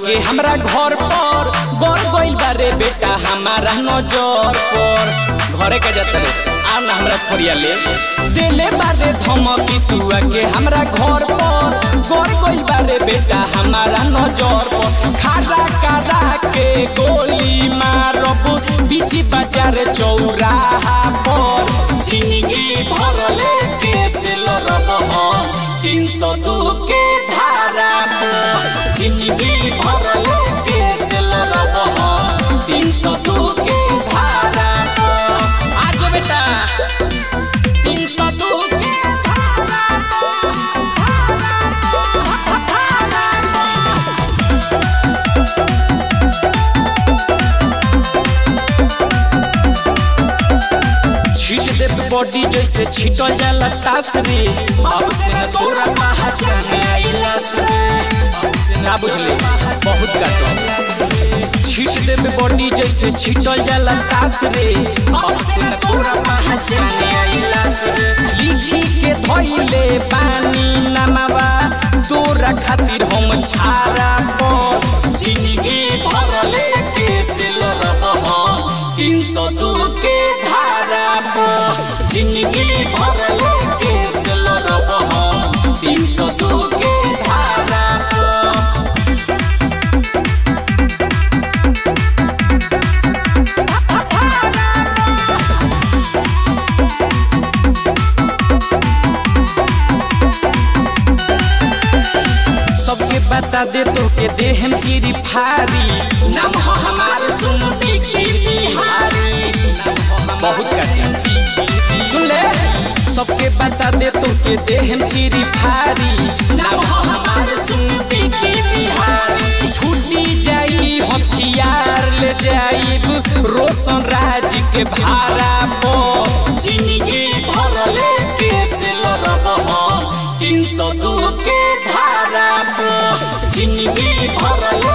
के हमरा घर पर गड़ गइल बारे बेटा हमारा नजर पर घरे के जाते आ ना हमरा से फरिया ले देले बारे धमकी तू के हमरा घर पर गड़ गइल बारे बेटा हमारा नजर पर खारा करा के गोली मारब बीच बाजार चौराहा पर जिंदगी भरले केस लड़ब हम तीन सौ दू के धारा पर जिंदगी भरले केस लड़ब हम तीन सौ दू के धारा पर आज बेटा तीन सौ दू के धारा छीट देब बॉडी जैसे छीटल जाला तास रे अब से न तोरा पहचान आइलास रे ना बुझले बहुत काटो छीट देब बॉडी जैसे छीटल जाला तास रे अब से न तोरा पहचान आइलास रे लिखी के धइले पानी नमावा तोरा खातिर हम छारा पर जिंदगी भरले केस लड़ब हम तीन सौ दू के धारा पर जिंदगी भरले केस लड़ब हम तीन सौ दू के धारा पर सबके बता दे तो के देहम चिरी फारी नाम हो हमारे सुन के बिहारी बहुत कठिन सुन ले सबके बता दे तो के देहम चिरी फारी नाम हो हमारे सुन के बिहारी छूटी जाई हथियार ले जाइब रोशन राज के भाड़ा पर जिंदगी भरले केस लड़ब हम तीन सौ दू के धारा पर जिंदगी भरले